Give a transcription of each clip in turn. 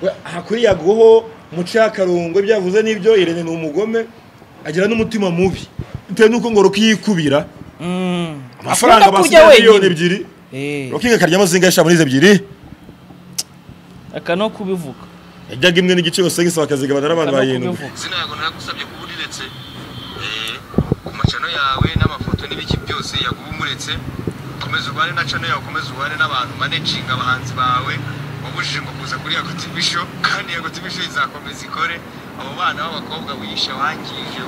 we- aha kuri yagoho muce akarungo ibyo yavuze n'ibyo irene ni umugome agira n'umutima mubi bitewe n'uko ngo rukiyikubira amafaranga Akunda kurya basigaye wenyine. miliyoni ebyiri Eh, rukinga akaryamo zingahe sha muri izo ebyiri aka no kubivuga yajyaga imwe n'igice yose gisaba akazigabana n'abantu aka no barindwi kubivuga izina yago nagusabye kuba uriretse eh, ku macano yawe n'amafoto n'ibiki byose yaguba umuretse komeza ubane na cano yawe komeza ubane n'abantu manejinga abahanzi bawe wabujije ngo kuza kuri yago tv show kandi yago tv show izakomeza ikore abo bana b'abakobwa wihishe wangije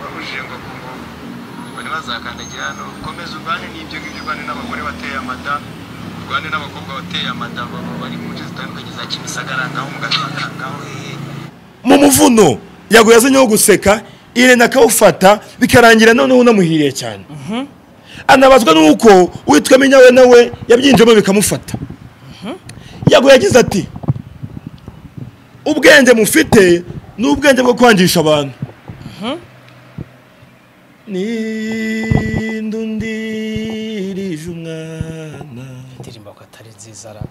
wabujije ngo ku ngo bari bazakandagira hano komeza ubane n'ibyo ngibyo ubane n'abagore bateye amada urwane n'abakobwa bateye amada baba bari mu nce zitandukanye za kimisagara ngaho mu gatanga ngaho hehe mu muvuno yago yazanyeho guseka irene akawufata bikarangira noneho unamuhiriye cyane anabazwa n'uko uwitwa minyawe nawe yabyinjemo bikamufata yago yagize ati ubwenge mufite ni ubwenge bwo kwangisha abantu nindundirije umwana indirimbo ko atari nziza ra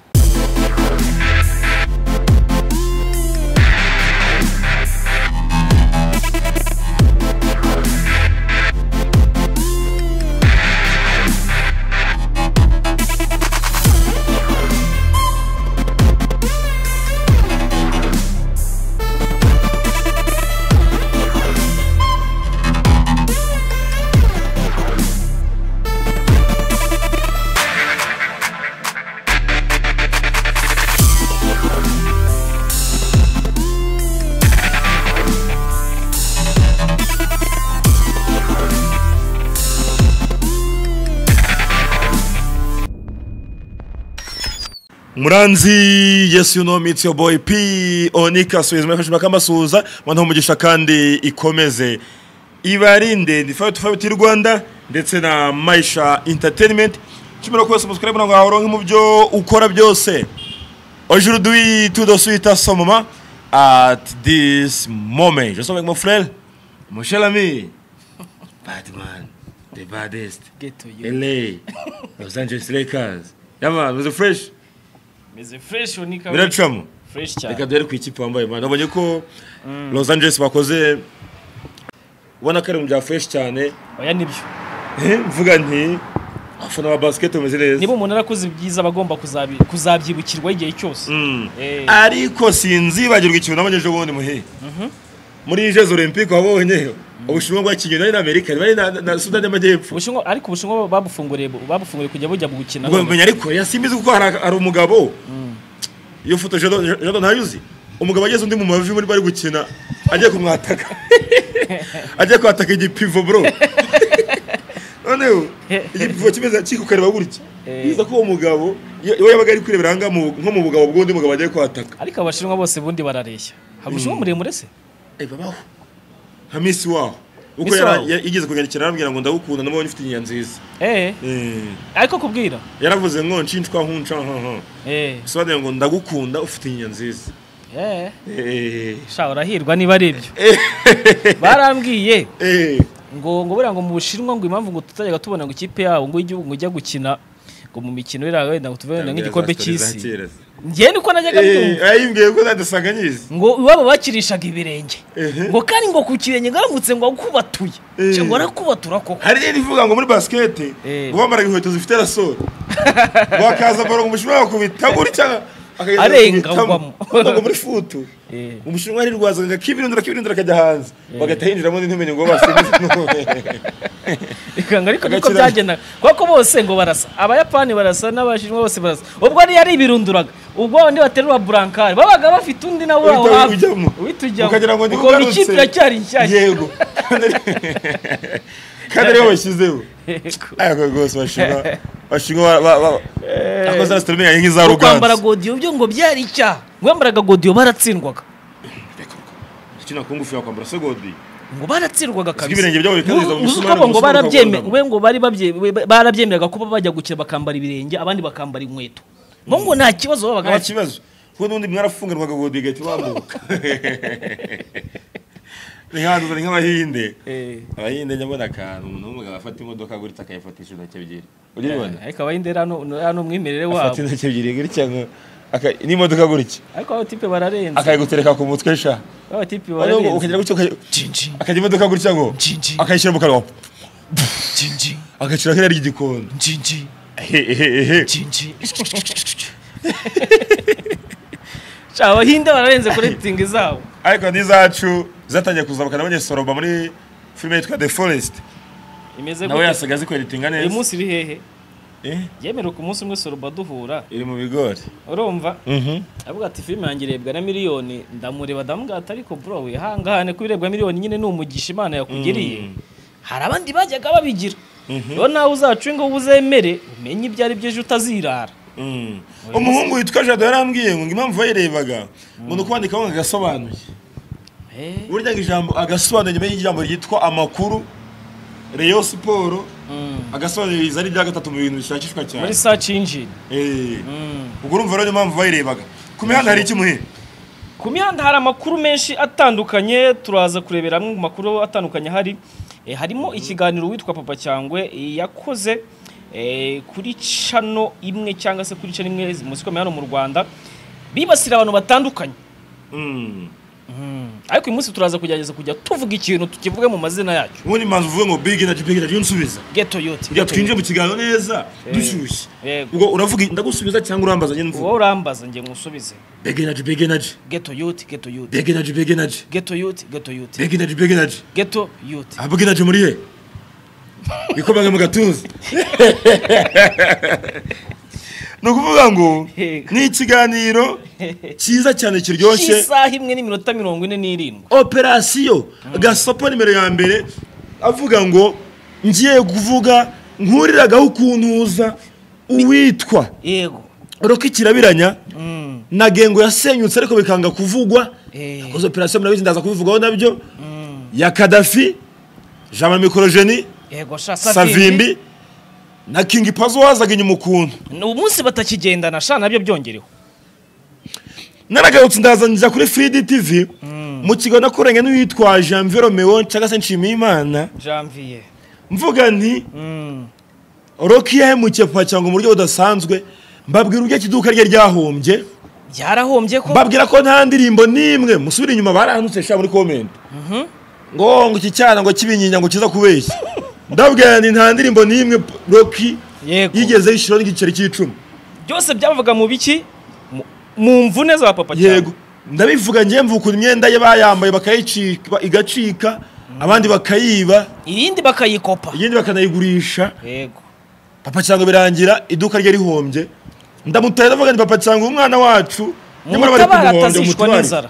muranzi yes you know meets your boy p onika suizima yafashe bakamasuhuza mwana umugisha kandi ikomeze ibarinde ndi fight fight y'u Rwanda ndetse na Maisha Entertainment chimero kwese musubire mwana ngaho ronke mu byo ukora byose aujourd'hui tout de suite à ce moment at this moment je suis avec mon frère mon cher ami Batman the baddest geto yo LA Los Angeles Lakers yama was fresh meze fresh unika biracamo fresh reka cyane duhere ku ikipe wambaye man nabonye ko los angeles bakoze ubona ko ari mu bya fresh cyane oya nibyo mvuga nti abafana ba basket bameze neza niba umuntu arakoze ibyiza aba agomba kuzabi- kuzabyibukirwa igihe cyose Mm. Eh, ariko sinzibagirwa ikintu nabonye ejo bundi muhe muri jeux olympique wabonye ubushinwa bwakinnye nari na amerika nari na- na sudani y'amajyepfo Ubushinwa ariko ubushinwa babufunguriye babufunguriye kujya bujya gukina ubwo none. menya ariko yasimbizi kuko hari hari umugabo iyo foto jado Jado ntayuzi umugabo ageze undi mu mavi muri bari gukina agiye kumwataka agiye kwataka igipivo bro noneho igipivo kimeze kikukareba gutya Eh. biza ko uwo mugabo iyo iyo yabaga ari kwirebera hanga mu- nko mu bugabo bw'undi mugabo agiye kwataka ariko abashinwa bose bundi barareshya hari ubushinwa muremure se Eh, babaho nka misi waho uko Miss yari Waho? ya- yigeze kunyandikira arambwira ngo ndagukunda namubonye ufite inyanya nziza eh Eh, ariko kubwira yaravuze ngo nshinjwa nkunca nkanka eh bisobanuye ngo ndagukunda ufite inyanya nziza eh Eh. sha urahirwa niba ari ibyo barambwiye Eh. ngo ngo buriya ngo mu bushinwa ngo impamvu ngo tutajyaga tubona ngo ikipe yawo ngo igihugu ngo ijya gukina ngo mu mikino iriya wenda ngo tuve wenda nk'igikombe cy'isi njye niko najyaga mbyumva ayimbwiye ko nadasanganyiriza ngo iwabo bakirishaga ibirenge Ehe. ngo kandi ngo ku kirenge ngaramutse ngo akubatuye Eh. ngo arakubatura koko hari rero ivuga ngo muri basikete Eh. ngo bambaraga inkweto zifite rasoro wakaza baro ngo umushinwa wakubita gutya akageza Arengagwamo. akubitamo. ngo muri futu Eh. umushinwa arirwazaga akibirindura akibirindura akajya hanze bagahita yinjiramo n'intumenye ngo basimbize Ikanga ariko niko Agakira- byagendaga kuko bose ngo barasa abayapani barasa n'abashinwa bose barasa ubwo yari ibirunduraga ubwo bandi baterura burankari babaga bafite undi nawe aho Uhita hafi ujyamo. uhita ujyamo ukagira ngo Ubwo ntibugarutse ikipe iracyari nshyashya yego kandi ariyo bashyizeho ariko rwose bashinwa bashinwa ba- ba- ba- akoze na sitorime yahinga iza Ngo kwambara ruganza godiyo byo ngo byari icyaha ngo bambaraga godiyo baratsindwaga ikina ku ngufu yakwambara se godi ngo baratsindwaga kabisa ibirenge byabo bikangiza mu Uzi misumari, uko mu ngo musumari barabyemera bakawugana. ngo bari babye- we- barabyemeraga kuba bajya gukina bakambara ibirenge abandi bakambara inkweto ngo ngo nta kibazo babaga nta bafite kibazo kuko n'ubundi mwarafungirwaga godi igahita ibambuka ni nk'abantu ni nk'abahinde Eh. abahinde nyabona akantu umuntu w'umugabo afata imodoka gutya akayifatisha intoki ebyiri uribona ariko abayinde rero hano- hano umwimerere wabo afata intoki ebyiri gutya ngo aka- n'imodoka gutya ariko abatipe bararenze akayigutereka ku mutwe sha abatipe Noneho bararenze ukagera gutya ukaj- akajya imodoka gutya ngo akayishyira mu kanwa akayishyira hirya ry'igikondo hehehehe Sha, abahinde bararenze kuri ritingi zabo ariko n'izacu zatangiye kuzamuka nabonye soroba muri filime yitwa the forest imeze nawe gute yasigaye zikweditinga uyu neza munsi iri hehe Eh, yemerera ku munsi umwe soruba duhura iri mu bigori urumva Mhm. avuga ati filime yanjye irebwa na miliyoni ndamureba ndamuga ati ariko bro wihangane ko irebwa miliyoni nyine ni umugisha imana yakugiriye Mm. hari abandi bajyaga babigira rero nawe uzacunga uba uzemere umenye ibyo ari byo ejo utazirara Mm. umuhungu witwa jado yarambwiye ngo impamvu yayirebaga umuntu kubandika ngo agasobanuye Eh, burya ngo ijambo agasobanura nyuma y'ijambo ryitwa amakuru reyo siporo mm. agasobanura ibiza ari ibya gatatu mu bintu bishakishwa cyane muri search engine Eh, Mm. ubwo urumva rero niyo mpamvu bayirebaga ku mihanda hari iki muhe ku mihanda hari amakuru menshi atandukanye turaza kurebera amwe mu makuru atandukanye hari Eh, harimo ikiganiro witwa papa cyangwe eh, yakoze eh, kuri cano imwe cyangwa se kuri cano imwe muzi ko hano mu rwanda bibasira abantu batandukanye Mm. ariko uyu munsi turaza kugerageza kujya tuvuga ikintu tukivuge mu mazina yacyo ubundi manzi uvuge ngo big na big na unsubiza geto yoti kugira twinjire mu kiganiro neza dushyushye Yego. ubwo uravuga ndagusubiza cyangwa urambaza nyine mvuga wowe urambaza nge ngusubize big na big na geto yoti geto yoti big na big na geto yoti geto yoti big na big na geto yoti avuga inaje muri he bikomanga mu gatuza ni ukuvuga ngo Yego. ni ikiganiro cyiza cyane kiryoshye isaha imwe n'iminota mirongo ine n'irindwi operasiyo gasopo nimero ya mbere avuga ngo ngiye kuvuga nkuriragaho ukuntu uza uwitwa yego roka ikirabiranya na gengo yasenyutse ariko bikanga kuvugwa Eh. yakoze operasiyo murabizi ndaza kubivugaho nabyo ya kadafi jean mikorojeni yego sha savimbi savimbi na kingi pazo wazaga inyuma ukuntu ni umunsi batakigendana sha nabyo byongereho naragarutse ndaza njya kuri fidi tv mu kigo nakoranye n'uwitwa jean viromewo cyangwa se nshimiyimana janvier mvuga nti Mm. roki yahemukiye papa cyangwa mu buryo budasanzwe mbabwira uburyo ikiduka rye ryahombye byarahombye ko mbabwira ko nta ndirimbo n'imwe musubira inyuma barahanutse sha muri komenti ngo ngo iki cyana ngo kibinyinya ngo kiza kubeshya ndabwira nti nta ndirimbo n'imwe roki Yego. yigeze yishyuraho n'igiceri cy'icumi byose byavuga mu biki Mu- mu mvune za papa yego ndabivuga ngiye mvuga ukuntu imyenda ye bayambaye bakayicika igacika abandi bakayiba irindi bakayikopa iyindi bakanayigurisha yego papa cyangwa birangira iduka rye rihombye ndamutaye ndavuga nti papa cyangwa umwana wacu nyamara bari mutabara kumuhombya atazishwa umutware n'inzara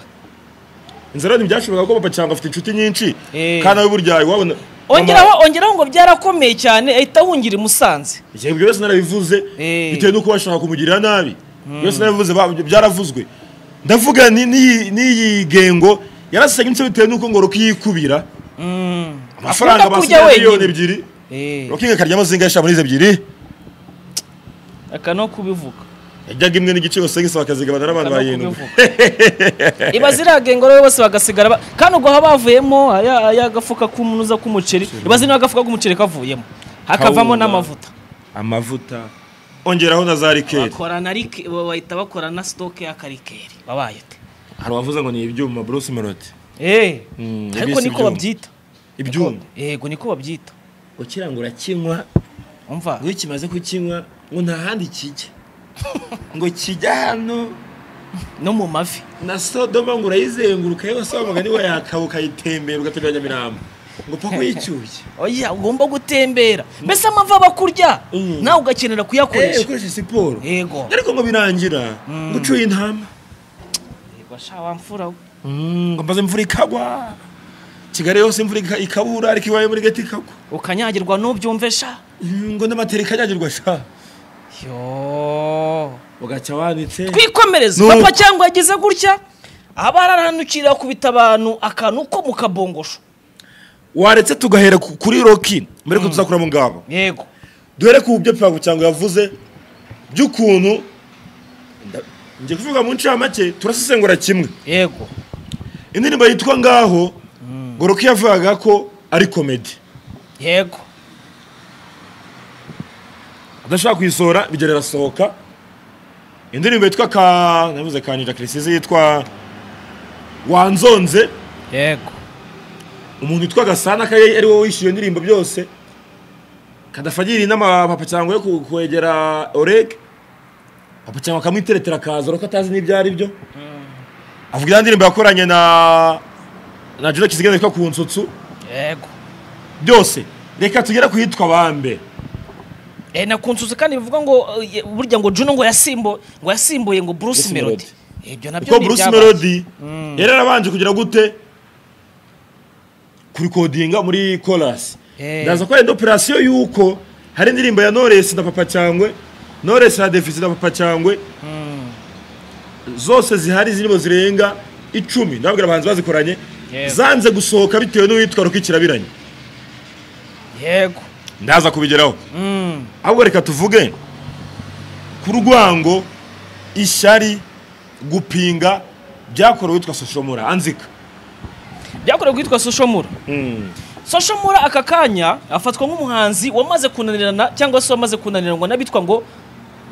inzara ntibyashoboka ko papa cyangwa afite inshuti nyinshi Eh. kandi abe buryayi wabona ongeraho ongeraho ngo byarakomeye cyane ahita ahungira i musanze Mama, ibyo byose narabivuze Eh. bitewe n'uko bashaka kumugirira nabi byose narabivuze ba- byaravuzwe ndavuga ni- n'iyi n'iyi gengo yarasenye inshuro bitewe n'uko ngo Rocky yikubira amafaranga Akunda kurya basigaye miliyoni wenyine ebyiri Eh, rokinga karyamo zinga muri izo ebyiri aka no kubivuga yajyaga imwe n'igice gusa gisaba bakazigabana n'abantu Aka no barindwi kubivuga iba ziragenga rero bose bagasigara ba- kandi ubwo haba havuyemo aya- aya gafuka k'umunuza k'umuceri iba zino agafuka k'umuceri kavuyemo hakavamo Kawunga. n'amavuta amavuta ongeraho na za rikeri bakora na like bahita bakora na sitoke y'akarikeri wabaye te hari uwavuze ngo ni ibyuma bruce melody Eh, Mm, ariko yabise niko ibyuma. babyita ibyuma yego niko babyita ukirangura kinywa umva iyo kimaze kukinywa ngo nta handi kijya ngo kijya hano no mu mavi na sodoma ngo urayizenguruka yose wa mugani we yakaba ukayitembera ugatemberanya mirambo ngo paka uyicyuye oya ugomba gutembera mbese amavi aba kurya Mm. nawe ugakenera Eh, kuyakoresha ukoresha siporo yego ariko ngo birangira ngo ucuye intama yego shawa mfura we ngo maze imvura ikagwa kigali yose imvura ika- ikabura ariko iwaye muri gati ikagwa ukanyagirwa n'ubyumve sha Mm, ngo n'amatera ikanyagirwa sha yo ugacya wanitse twikomereze Nuko. papa cyangwa yagize gutya aba araranukira kubita abantu akantu ko mu kabongosho waretse tugahera ku- kuri roki mbere ko tuzakuramo ngabo yego duhere ku byo piyango cyangwa yavuze by'ukuntu nda- njye kuvuga mu ncamake turasesengura kimwe yego indirimbo yitwa ngaho ngo roki yavugaga ko ari komedi yego adashaka kuyisohora bigera irasohoka indirimbo yitwa ka navuze ka Ninja Chris yitwa wanzonze yego umuntu witwa gasana kaye ari wowe wishyuye indirimbo byose kadafagira inama papa cyangwa yo ku- kwegera oreg papa cyangwa akamwiteretera akaza urabona ko atazi n'ibyo ari byo avuga ya ndirimbo yakoranye na na jule kizigenda yitwa ku nsutsu yego byose reka tugere ku yitwa bambe Eh, na kunsuza kandi bivuga ngo eh, burya ngo Juno ngo yasimbo ngo yasimbuye ngo Bruce Bruce Melody Melody. ibyo nabyo kuko ni bruce ibyabaye. melody yari yarabanje kugira gute kurikodinga muri chorus Eh. ndaza ko yenda operasiyo y'uko hari indirimbo ya knowless na papa cyangwe knowless na defici na papa cyangwe zose zihari zirimo zirenga icumi ndababwira abahanzi bazikoranye Yego. zanze gusohoka bitewe n'uwitwa rukikirabiranye yego ndaza kubigeraho Mm, ahubwo reka tuvuge ku rwango ishyari gupinga byakorewe witwa soshomura anzika byakorewe kwitwa Soshomura Soshomura aka kanya afatwa nk'umuhanzi wamaze kunanirana cyangwa se wamaze kunaniranwa n'abitwa ngo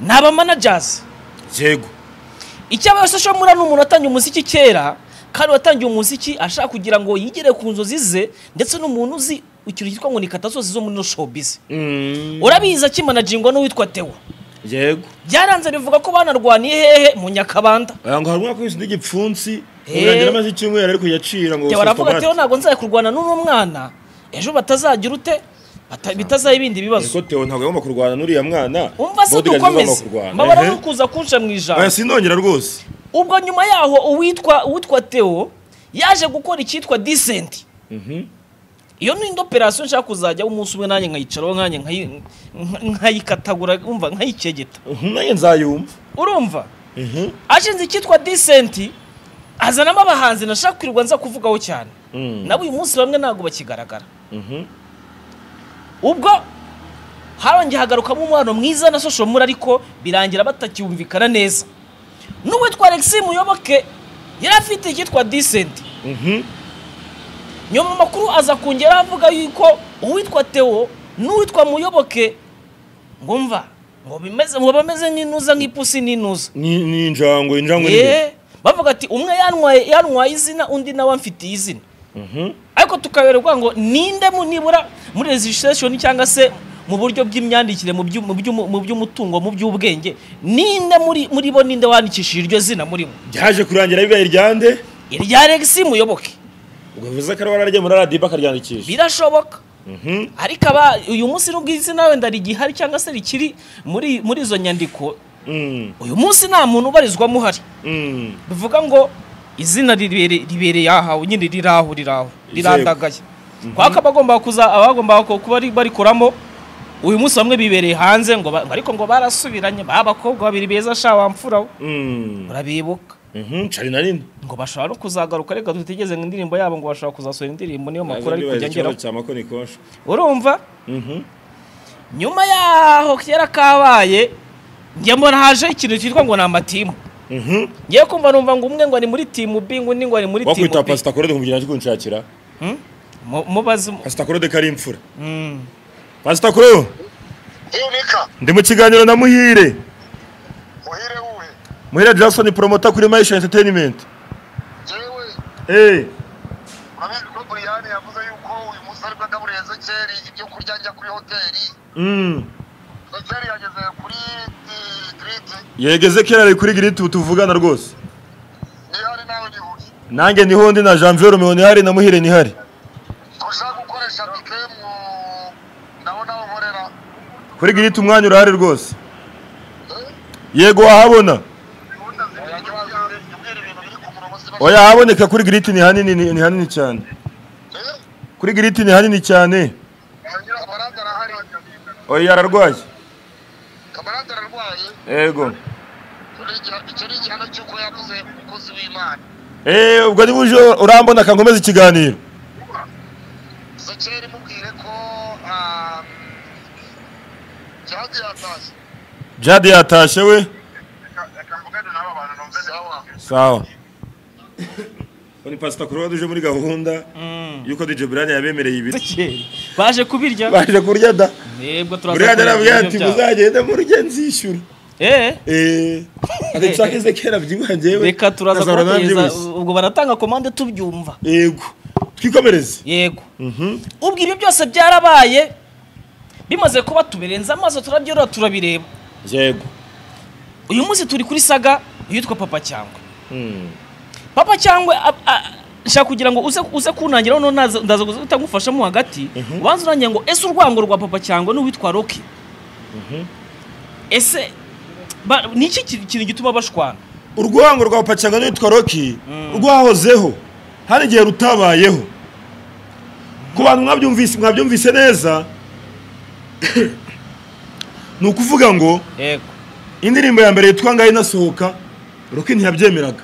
ni abamanagers yego icyabaye Soshomura ni umuntu watangiye umuziki kera kandi watangiye umuziki ashaka kugira ngo yigere ku nzozi ze ndetse n'umuntu uzi ikintu cyitwa ngo ni katasozi zo muri no showbiz urabizi akimanajingwa n'uwitwa Theo yego byaranze bivuga ko banarwaniye hehe mu nyakabanda aya ngo hari umwaka wese n'igipfunsi Eh. urangira amaze icyumweru ariko yacira ngo Jya gusa baravuga tomate. ati ntabwo nzajya kurwana n'uno mwana ejo batazagira ute Bata- bitazaha ibindi bibazo ariko Theo ntabwo yagomba kurwana n'uriya mwana umva se Bodyguard ntizagomba dukomeze kurwana. mbabara Ehe. no kuza kunca mu oya ijambo sinongera rwose ubwo nyuma yaho uwitwa uwitwa Theo yaje gukora icyitwa decent iyo ni indi operasiyo nshaka kuzajya umunsi umwe nanjye nkayicaraho nanjye nkayi- nka- nkayikatagura umva nkayikegeta nanjye nzayumva urumva ashinze icyitwa decent azanamo abahanzi nashaka kwirirwa nza kuvugaho cyane Mm. nabo uyu munsi bamwe ntabwo bakigaragara ubwo harongeye hagarukamo umwana mwiza na soshomura ariko birangira batacyumvikana neza n'uwitwa alexi muyoboke yari afite icyitwa decent nyuma amakuru aza kongera avuga yuko uwitwa Theo n'uwitwa muyoboke ngo mva ngo bimeze ngo bameze nk'inuza nk'ipusi n'inuza Ni- ni injangwe injangwe ni- Eh, bavuga ati umwe yanwaye yanwaye izina undi nawe amfitiye izina Mhm. ariko tukaberwa ngo ninde mu nibura muri registration cyangwa se mu buryo bw'imyandikire mu by'u- mu by'u- mu by'umutungo mu by'ubwenge ninde muri muri bo ninde wandikishije iryo zina muri bo byaje kurangira bibaye iryande irya Alexis muyoboke ubwo bivuze ko ari waragiye muri radiyo akaryandikisha birashoboka Mhm. ariko aba uyu munsi nubwo izina wenda rigihari cyangwa se rikiri muri muri izo nyandiko Mm. uyu munsi nta muntu ubarizwamo uhari Mm. bivuga ngo izina ribere- ribereye ahawe nyine riri aho riri aho rirandagaye kwaka abagomba kuza abagomba ku- kuba ari- barikoramo uyu munsi bamwe bibereye hanze ngo ba- ariko ngo barasubiranye ba bakobwa babiri beza sha wamfura we. Mm. urabibuka Mhm, cari na nini ngo bashobora no kuzagaruka reka dutegereze ngo indirimbo yabo ngo bashobora kuzasohora indirimbo niyo makuru ari kujya ngeraho cyamako ni kosha urumva nyuma yaho kera kabaye njye mbona haje ikintu cyitwa ngo ni amatimu ngiye kumva numva ngo umwe ngo ari muri timu B ngo undi ngo ari muri timu wakwita B pasita korode kumugirira cyo kunshakira Hmm? Mu- mubaze mu- pasita korode kari imfura Mm. pasita koro unika ndi mu kiganiro na muhire muhire wuhe muhire jackson promota kuri mayisha entertainment yewe eh urabizi ko buriyani yavuze yuko uyu munsi aribwo agaburira ezekeri ibyo kurya njya kuri hoteli mm ezekeri yageze kuri i- giriti yegeze kera ari kuri giriti ubu tuvugana rwose nihari nawe nihuri nanjye niho ndi na janvier romeo nihari na muhire nihari ushaka gukoresha bike mu nabo nawe nkorera kuri giriti umwanya urahari rwose yego wahabona oya haboneka kuri giriti ni hanini ni ni hanini cyane kuri giriti ni hanini cyane kamarade arahari oya ararwaye kamarade ararwaye yego icyo ni igihano cy'uko yabuze umukozi w'imana Eh, ubwo niba uje urambona kankomeza ikiganiro zekeri mubwire ko jade yatashye jade yatashe we reka mvugane n'aba bantu numve sawa sawa ni pasita kuruwa duje muri gahunda yuko dj brian yabemereye ibiryo Tekeri. baje kubirya baje kurya da yebwe brian turaza arabwira kureba ati ibintu byabo. muzagende murye nzishyura eh Eh, ati cyakeze kera byingwa njyewe reka turaza nkazahura nawe kubahereza byihuse. ubwo baratanga komande tubyumva yego twikomereze yego Mhm. ubwo ibi byose byarabaye bimaze kuba tubirenze amaso turabyorora turabireba yego uyu munsi turi kuri saga yitwa papa cyangwa Mm. papa cyangwa ab- a- shaka kugira ngo uze uze kunangiraho no naza- ndaza guhita ngufashamo hagati ubanza unangira ngo ese urwango rwa papa cyangwa n'uwitwa roki ese ba- ni iki ki- kintu gituma bashwana urwango rwa pacanga n'uwitwa roki rwahozeho hari igihe rutabayeho ku bantu mwabyumvise mwabyumvise neza ni ukuvuga ngo yego indirimbo ya mbere yitwa ngaho inasohoka roki ntiyabyemeraga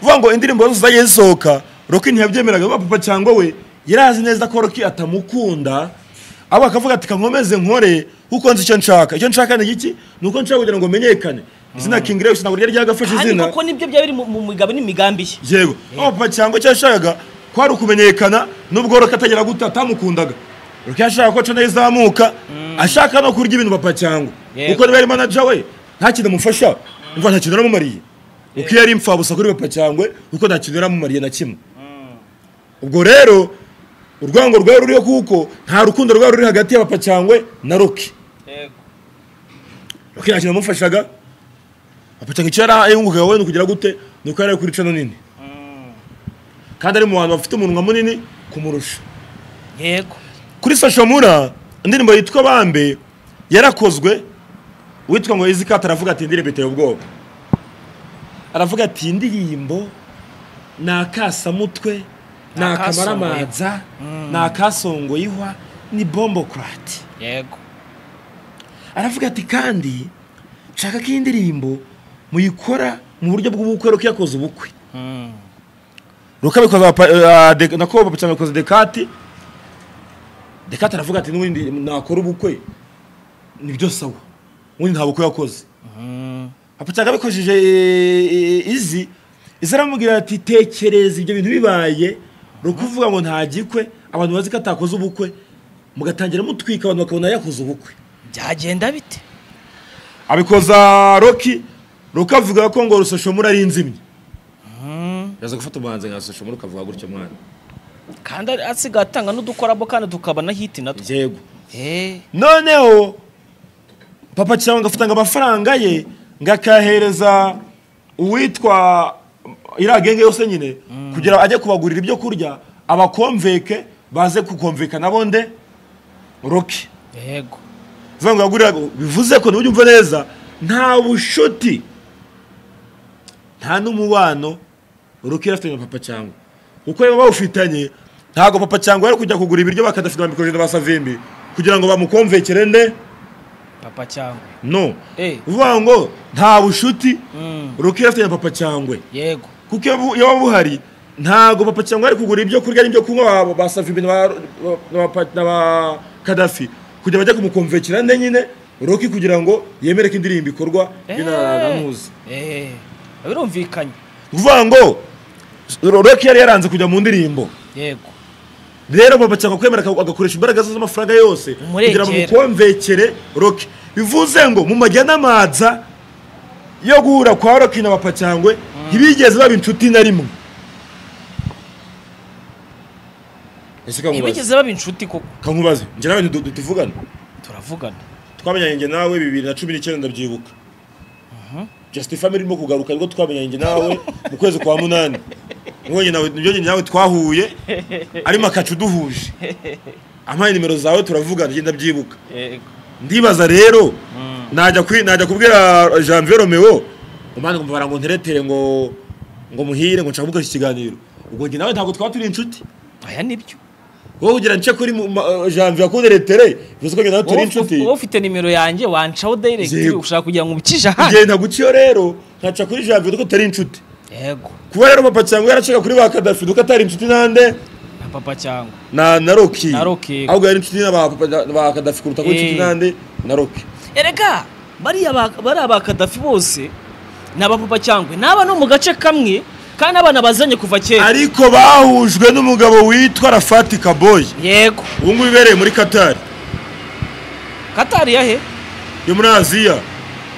uvuga ngo indirimbo zose zagiye zisohoka roki ntiyabyemeraga vuba papa cyangwa we yari azi neza ko roki atamukunda abo akavuga ati kankomeze nkore kuko nzi icyo nshaka icyo nshaka ni iki ni uko nshaka kugira ngo menyekane izina king rex ntabwo ryari ryagafashe kandi izina koko nibyo byaba biri mu- mu migabo n'imigambi ye yego aho papa cyangwa icyo yashakaga kwari ukumenyekana nubwo roki atagera gute atamukundaga roki yashaka ko cana izamuka ashaka no kurya ibintu papa cyangwa Yego. kuko niba yari manaja we nta kintu amufasha umva nta kintu yaramumariye kuko iyo ari imfabusa kuri papa cyangwa kuko nta kintu yaramumariye na kimwe ubwo rero urwango rwari ruriho kuko nta rukundo rwari ruri hagati ya papa cyangwa na roki roki nta kintu yamufashaga papa cyangwa icyo yari yungukaga we ni ukugira gute ni uko yari ari kuri cano nini kandi ari mu bantu bafite umunwa munini kumurusha yego kuri sashomura indirimbo yitwa bambe yarakozwe uwitwa ngo izikata aravuga ati indirimbo iteye ubwoba aravuga ati indirimbo ni akasamutwe ni akamaramaza ni akasongoyihwa ni bombokurati yego aravuga ati kandi nshaka ko iyi ndirimbo muyikora mu buryo bw'ubukwe ruko yakoze ubukwe rukabikoza nako bapicamikoza dekati dekati aravuga ati n'ubundi nakora ubukwe nibyo sawa ubundi nta bukwe yakoze apicaga abikojeje izi izi aramubwira ati tekereza ibyo bintu bibaye rukuvuga ngo nta gikwe abantu bazi ko atakoze ubukwe mugatangira mutwika abantu bakabona yakoze ubukwe byagenda bite abikoza roki roki avuga ko ngo rusashomura ari inzimyi yaza gufata umuhanzi nka rusashomura ukavuga gutyo mwana kandi ari- asigaye atanga n'udukorabo kandi tukaba na hiti natwo yego Eh, noneho papa cyangwa agafata ngo amafaranga ye ngo akayahereza uwitwa iriya genge yose nyine kugira ajye kubagurira ibyo kurya abakomveke baze kukomveka nabo nde roki yego zivuga ngo yagurira bivuze ko ntujya umva neza nta bushuti nta n'umubano roki yari afitanye na papa cyangwa kuko niba bawufitanye ntabwo papa cyangwa yari kujya kugura ibiryo bakadafite ba mikorojene ba savimbi kugira ngo bamukomvekere nde papa cyangwa no Eh. uvuga ngo nta bushuti roki yari afitanye na papa cyangwa yego kuko iyo bu- iyo buba buhari ntabwo papa cyangwa ari kugura ibyo kurya n'ibyo kunywa ba- ba Safi bin Laden ba- na ba- na ba Gaddafi kugira bajye kumukomvekera nde nyine Roki kugira ngo yemere ko indirimbo ikorwa binanamuzi Eh, eh, birumvikanye kuvuga ngo Roki yari yaranze kujya mu ndirimbo yego rero papa cyangwa kwemera aka- agakoresha imbaraga ze z'amafaranga yose kugira Umurekera. ngo mukomvekere Roki bivuze ngo mu majyanamanza yo guhura kwa Roki na papa cyangwa ntibigeze baba inshuti na rimwe Ese kamubaze. ntibigeze baba inshuti koko kankubaze njye nawe ntidu- tuvugane turavugana twamenyanye njye nawe bibiri na cumi n'icyenda ndabyibuka just family irimo kugaruka nibwo twamenyanye njye nawe mu kwezi kwa munani Niho njye nawe nibyo njye nawe twahuye arimo akacu duhuje ampaye nimero zawe turavugana njye ndabyibuka yego ndibaza rero najya kwi- najya kubwira janvier romeo umwana ngo ngo nteretere ngo ngo muhire ngo nshaka gukoresha ikiganiro ubwo njye nawe ntabwo twaba turi inshuti aya nibyo wowe kugira nce kuri mu- ma- janvier akunderetere bivuze ko njye nawe turi Wowe ufite- inshuti wowe ufite nimero yanjye wancaho direct Yego. ushaka kugira ngo ubikije ahandi ngenda guciyo rero nkaca kuri janvier duko utari inshuti yego kuba rero papa cyangwa yaracaga kuri ba kadafi duko atari inshuti nande na papa cyangwa na na roki Na Rocky. ahubwo yari inshuti na ba Papa- na ba kadafi kuruta kuba inshuti Eh. nande na roki erega bariya ba- bariya ba kadafi bose ni abapapa cyangwa ni abana bo mu gace kamwe kandi abana bazanye kuva kera ariko bahujwe n'umugabo witwa rafati kaboyi yego ubu ngubu ibereye muri katari katari yahe yo muri aziya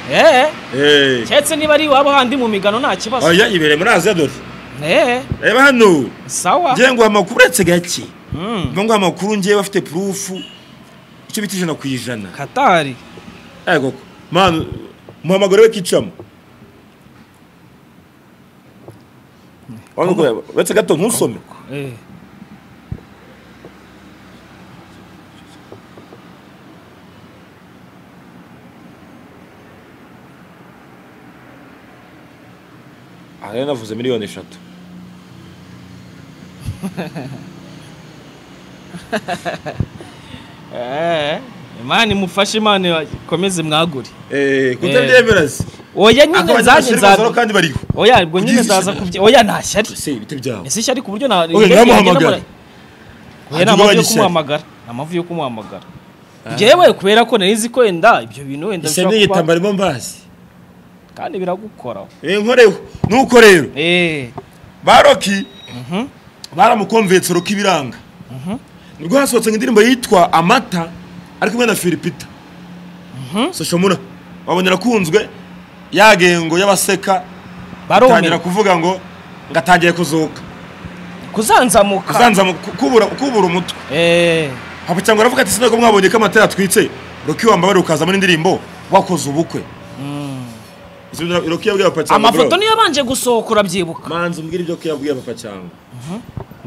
eee Eh. keretse niba ari iwabo handi mu migano nta kibazo oya ibereye muri aziya dore eee reba hano sawa ngira ngo amakuru uretse gake Mm, ngo amakuru ngewe afite purufu icyo bita ijana ku ijana katari yego manu muhamagare we kicamo Wanga kureba, uretse gato ntusome Eh. aha rero navuze miliyoni eshatu Eh, Imana imufashe Imana ikomeze mwagure eee Eh. kutabyemera se oya nyine akabajya nzajye bashyira umusoro nzajye kandi bariho oya ubwo nyine Kugira nzaza kubye oya ntashyari ese ibiti byawe ese ishyari ku buryo na Oya, ngende- ntibamuhamagare. ngende mura- oya ni Ntabwo amavu yo ishyari. kumuhamagara ni amavu yo kumuhamagara njyewe kubera ko nari nzi ko wenda ibyo bintu wenda ese bishobora kuba n'igitambaro mbazi kandi biragukora inkoreho nuko rero eh ba roki baramukomvetse roki ibiranga nibwo hasohotse ngo indirimbo yitwa amata ari kumwe na filipita soshamura wabonye arakunzwe yagengo y'abaseka atangira baromera kuvuga ngo ngatangiye kuzuka kuzanzamuka azanza mu kubura kubura umutwe eh hapa cyangwa aravuga ati sinako mwabonye ko amata yatwitse roki wambabare ukazamo n'indirimbo wakoze ubukwe Izo ndirimbo roki yabwiye papa cyangwa amafoto bro, niyo yabanje gusohokora byibuka manzi umbwire ibyo roki yabwiye papa cyangwa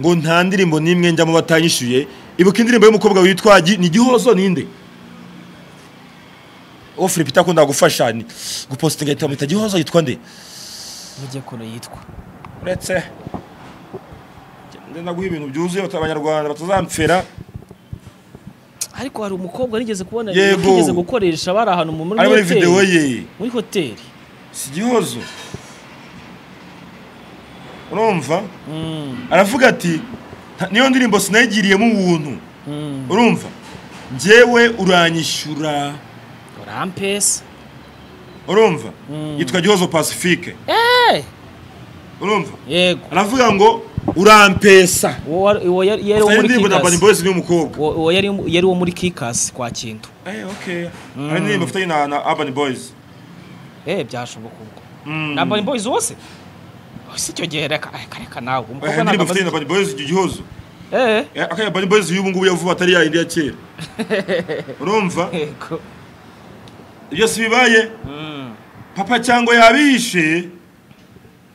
ngo nta ndirimbo n'imwe njyamo batanyishyuye ibuka indirimbo y'umukobwa witwa Gi- ni gihozo ninde uwo Philip akunda gufasha ni gupostinga itamita gihozo yitwa nde mujye kuno yitwa uretse ndenda guha ibintu byuzuye bata- abanyarwanda batazampfera ariko hari umukobwa nigeze kubona Yego. nigeze gukoresha bari ahantu mu muri ari muri hoteli videwo ye muri hoteli si gihozo urumva aravuga ati "Nta- niyo ndirimbo sinayigiriyemo ubuntu urumva njyewe uranyishyura urampesa urumva yitwa gihozo pacifique Eh, urumva yego aravuga ngo urampesa uwo wari- uwo yari yari uwo Hari muri indirimbo na Burning kikasi Boys n'umukobwa uwo uwo yari yari uwo muri kikasi kwa kintu Eh, okay. hari indirimbo afitanye na na Urban Boys eh byashoboka ubwo Mm. na Burning Boys wose Oh, si icyo gihe reka reka reka nawe Eh, hari umukobwa indirimbo afitanye ntabwo na Urban Boys icyo gihozo eh Eh, akaya Urban Boys y'ubu ngubu yavuba atari ya yindi ya kera urumva yego byose bibaye papa cyangwa yabishe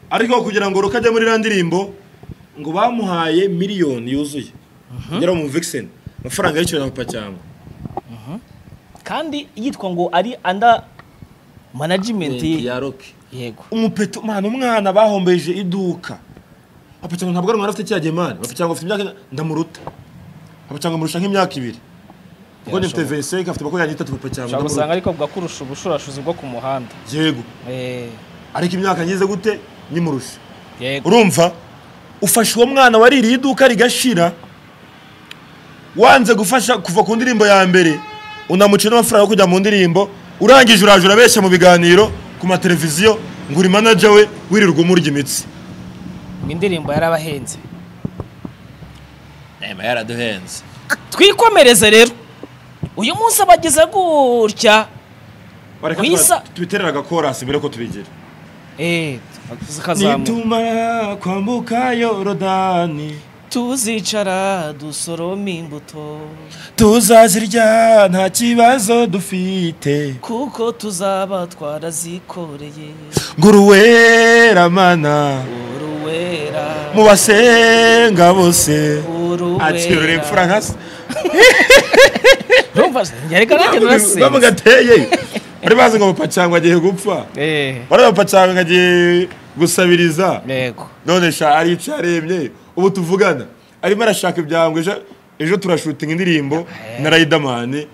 ariko kugira ngo rukajya muri iriya ndirimbo ngo bamuhaye miliyoni yuzuye yari mu vixen amafaranga yishyura papa cyangwa kandi yitwa ngo ari under management ye- ya roki yego umupeto mwana umwana bahombeje iduka papa cyangwa ntabwo ari umwana afite cya gemani papa cyangwa afite imyaka ndamuruta papa cyangwa amurusha nk'imyaka ibiri kuko ni mfite Yarashoboye. veseke afite makumyabiri n'itatu papa cyangwa ushobora gusanga ndamuruta ariko bwa kurusha ubushurashuzi bwo ku muhanda yego eh ariko imyaka ngize gute nyimurusha yego urumva ufashe uwo mwana waririye iduka rigashira wanze gufasha kuva ku ndirimbo ya mbere unamuca n'amafaranga yo kujya mu ndirimbo urangije uraje urabeshya mu biganiro ku mateleviziyo ngo uri manager we wirirwa umurya imitsi mu indirimbo yarabahenze nema yaraduhenze twikomereze rero uyu munsi abageze gutya Mwiza. tubiterera agakorasi mbere ko tubigira eh zikazamuka nitumara kwambuka yorodani tuzicara dusoroma imbuto tuzazirya nta kibazo dufite kuko tuzaba twarazikoreye nguruweramana uruwera mu basenga bose uruwera akirura imfura nka se urumva njyareka nanjye narasenze bamugateye bari bazi ngo papa cyangwa agiye gupfa eh bari papa cyangwa agiye gusabiriza yego none sha arica aremye ubu tuvugana arimo arashaka ibyangwa ejo ejo turashutinga indirimbo na Riderman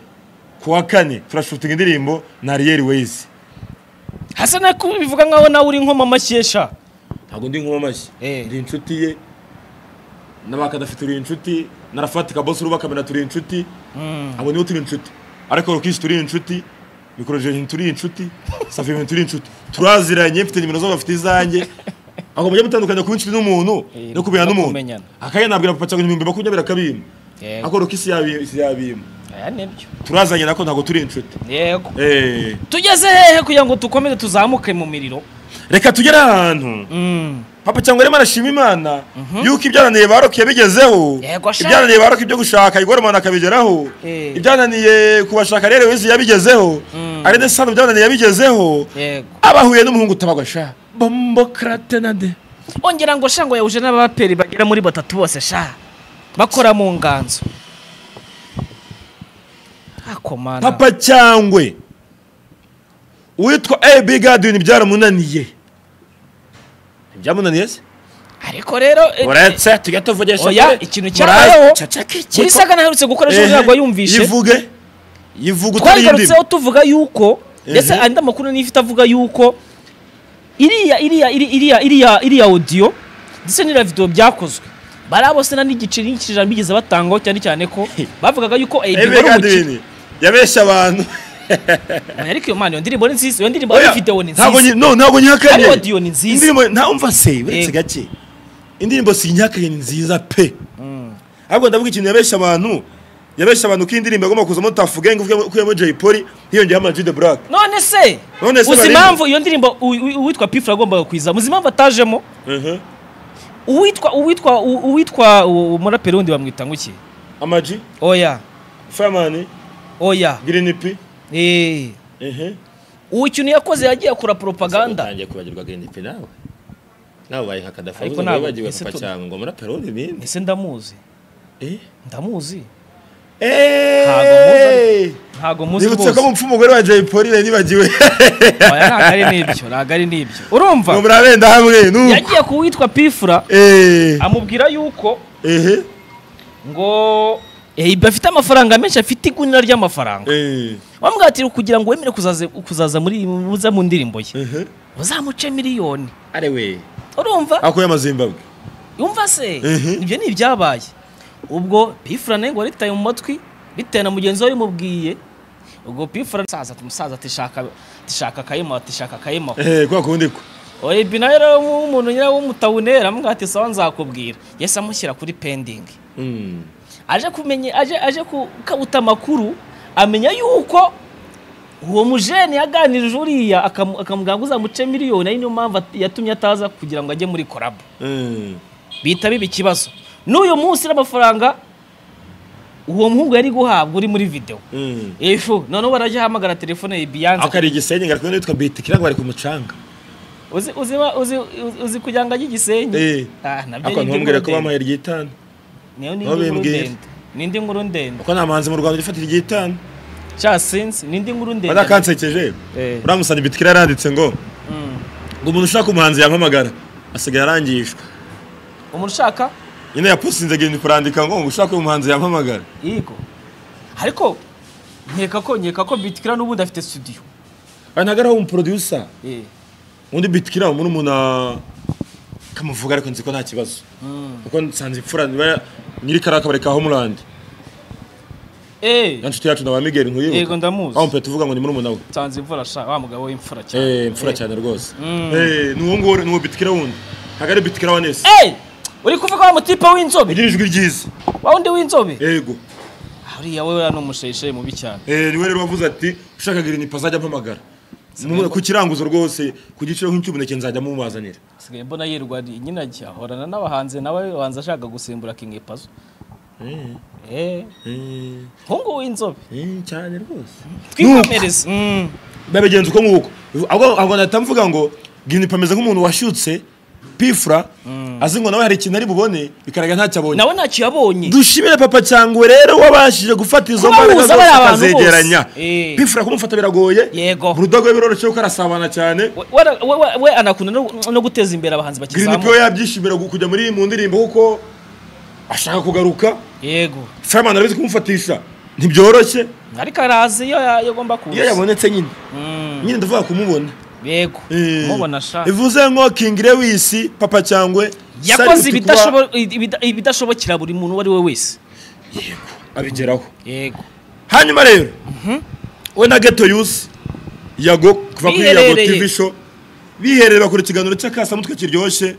ku wa kane turashutinga indirimbo na Ariel Ways hasa na kubivuga nkaho nawe uri nkoma amashyesha ntabwo ndi nk'uwo mashyi Eh. ndi inshuti ye n'abakadafite turi inshuti na rafatika bose uruba kamera turi inshuti abo nibo turi inshuti ariko rukisi turi inshuti mikorojeni turi inshuti savimenti turi inshuti turaziranye mfite nimero zabo bafite izanjye aho mujya mutandukanya kuba inshuti n'umuntu Eh, no kumenya no n'umuntu kumenyana. akaya nabwira papa cyangwa ibihumbi makumyabiri akabima Yego. ako rukisi yabima aya nibyo turazanye nako ntabwo turi inshuti yego Eh, tugeze hehe kugira ngo dukomeze tuzamuke mu miriro reka tugere ahantu Mm. papa cyangwa arimo arashima imana yuko ibyananiye baroke yabigezeho Yego sha. ibyananiye baroke ibyo gushaka igoromana akabigeraho Eh. ibyananiye kubashaka rero wese yabigezeho Mm. ari nesano ibyananiye yabigezeho yego abahuye n'umuhungu utabagasha bombo kratenade ongera ngo shango yahuje n'abaperi bagera muri batatu bose sha bakora mu nganzo akomana papa cyangwe uwitwa ebi gadini byaramunaniye ntibyamunaniye se ariko rero eh, uretse tujya tuvugisha Oya, kuri- ikintu muraye- cyabayeho. cacaka iki? kuri saga naherutse gukora ejo Ehe, ntabwo yumvishe yivuge yivuge utari indimi twagarutseho tuvuga yuko ndetse Ehe. andi makuru niyo ifite avuga yuko iriya iriya iri- iriya iriya iriya audio ndetse n'iriya video byakozwe bari abo sena n'igiceri n'ikijana bigeze batangaho cyane cyane ko bavugaga yuko eh, ebi bigora umukino. gadini yabeshya abantu ariko iyo mana iyo ndirimbo ni nziza iyo ndirimbo Oya, iyo video ni ntabwo nziza nyi- no, ntabwo nyihakanye Ariko audio ni nziza. indirimbo ntaumva se uretse Yego. gake indirimbo si nyihakanye ni nziza pe ahubwo ndavuga ikintu yabeshya abantu yabeshya abantu ko indirimbo agomba kuzamo tafu gang ukuyemo Jay Polly hiyongeyeho ama G The Black none se None se uzi barimo? impamvu iyo ndirimbo u- u- uwitwa pifura agombaga kuyiza uzi impamvu atajemo Mhm. uwitwa uwitwa u- uwitwa u- umuraperi wundi bamwita nguki ama G oya Fireman oya Green P eh Mhm. uwo ikintu yakoze yagiye akora propaganda utangiye kwibagirwa Green P nawe nawe ubaye nka Gaddafi Ariko ahubwo ntabwo- wibagiwe ese papa tu- cyangwa ngo muraperi wundi ibindi ese ndamuzi Eh? ndamuzi Eh! ntago muzi nibutse ko rwose mupfu umugore wa Jay Polly nari nibagiwe oya ntago ari n'ibyo ntago ari n'ibyo urumva ngo murabenda hamwe nuko yagiye ku witwa pifura eh amubwira yuko ehe ngo eh, bafite amafaranga menshi afite igunira ry'amafaranga eh bamwatira kugira ngo wemere kuzaza kuzaza muri muza mu ndirimbo ye ehe uzamuce miliyoni ari we urumva ako y'amazimbabwe yumva se Mhm. ibyo ni ibyabaye ubwo pifura nawe ngo waritaye mu matwi bitewe na mugenzi we wabimubwiye ubwo pifura umusaza ati umusaza ati shaka ati shaka akayemo ati shaka akayemo ehe kwa kundi ko oye ibi nawe rero umuntu nyirawo w'umutawunera amubwira ati sawa nzakubwira yahise amushyira kuri pendingi Mm. aje kumenya aje aje kukabuta amakuru amenya yuko uwo mujene yaganirije uriya akamu- akamubwira ngo uzamuce miliyoni ari niyo mpamvu at- yatumye ataza kugira ngo ajye muri korabu eh bihita biba ikibazo n'uyu munsi n'amafaranga uwo muhungu yari guhabwa uri muri videwo eh efu noneho barajya ahamagara telefone ye ako biyanza ari igisenyi ngarutwe n'uwitwa biti kirango bari ku mucanga uzi uzi wa- uzi uzi- uzi kugira ngo ajye Eh. igisenyi Ah, nabyo ako ni iby'inkuru ntumbwire ko ndende. bamuhaye iry'itanu Niyo ni aho indi nkuru bimbwira. ndende ni indi nkuru ndende ako nta muhanzi mu rwanda ufatira iry'itanu cya sinzi ni indi nkuru ndende badakansekeje Eh. uramusanga biti kira yaranditse ngo Mm. ngo umuntu ushaka umuhanzi yampamagara asigaye arangishwa umuntu ushaka nyine yapusinze genda kurandika ngo ngo ushaka uyu muhanzi yampamagara yego ariko nkeka ko nkeka ko bitikira n'ubundi afite studio aha ntabwo ari aho umuproducer Eh. undi biti kira muri umuntu kamuvuga ariko nzi ko nta kibazo kuko nsanze imfura nyiri kariya kabari ka homeland Eh. Ya nshuti yacu ndaba Miguel nkuyibuka. Yego, ndamuzi. Aho mpe tuvuga ngo ni murumuna we. nsanze imvura sha wa mugabo w'imfura cyane Eh, mfura cyane rwose. Eh, ni uwo nguwo ni uwo bitikira wundi. Ntabwo ari bitikira wa Nesi. Eh! uri kuvuga wa mutipe w'inzobe Ugira ijwi ryiza. wa wundi w'inzobe Yego. uriya we uriya ni umusheshe mubi cyane Eh, niwe rero wavuze ati ushaka green pass ajya mpamagara. Mu- Ku kiranguzo rwose ku giciro nk'icyubuneke nzajya mumubazanira. sigaye mbona yirwa ari nyinajye ahorana n'abahanzi nawe wanza ashaka gusimbura king epazo eh Eh, hungu w'inzobe eh, cyane rwose. twikomereze Mm. Babigenza uko nguko. Ahubwo ahubwo natamvuga ngo green pass ameze nk'umuntu washyutse pifura azi ngo nawe hari ikintu ari bubone bikaraga ntacyo abonye. nawe ntacyo yabonye dushimire papa cyangwe rero wabashije gufata izo Kuba mbaraga wahuza zose bariya bantu akazegeranya bose. Eh. bifura kumufata biragoye Yego. burudogo we biroroshye kuko arasabana cyane We- we- we- we anakunda no- no guteza imbere abahanzi green pio bakizamuka yabyishimira gu- kujya muri mu ndirimbo kuko ashaka kugaruka yego fireman arabizi kumufatisha ntibyoroshye ariko arazi iyo ya- iyo agomba kuza iyo yabonetse nyine Mm, nyine ndavuga kumubona yego Eh. mubona sha bivuze nko king lewis papa cyangwe yakoze salute kuba ibidashobo- ibida- ibidashobokera buri muntu uwo ari we wese abigeraho yego hanyuma rero we na geto yusi yago kuva kuri yago Biherereye. tv show biherereye bakora ikiganiro cy'akasamutwe kiryoshye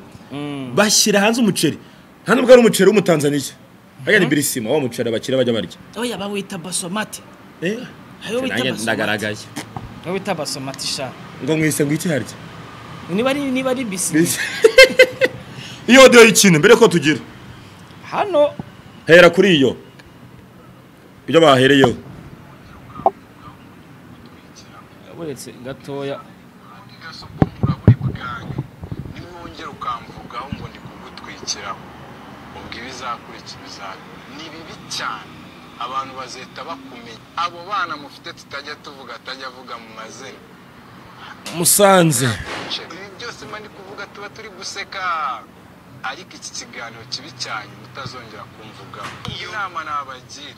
bashyira hanze umuceri nta nubwo ari umuceri w'umutanzaniya hariya ni birisima wa muceri abakire bajya barya oya bawita basomate eh ayo bita nanjye basomate ndagaragaye ayo bita basomate sha ngo mwise ngo iki harya niba ari niba ari bisi Mbese- iyo odiyo y'ikine mbere ko tugira hano hera kuri iyo ibyo bahereyeho uretse gatoya gasoko muraburi bwange nimwongera ukamvugaho ngo ndi kugutwikiraho ubwo ibizakurikira bizaza ni bibi cyane abantu bazahita bakumenya abo bana mufite tutajya tuvuga atajya avuga mu mazina musanze ibi byose mba ndi kuvuga tuba turi guseka ariko iki kiganiro kibi cyane mutazongera kumvugaho iyo nama nabagira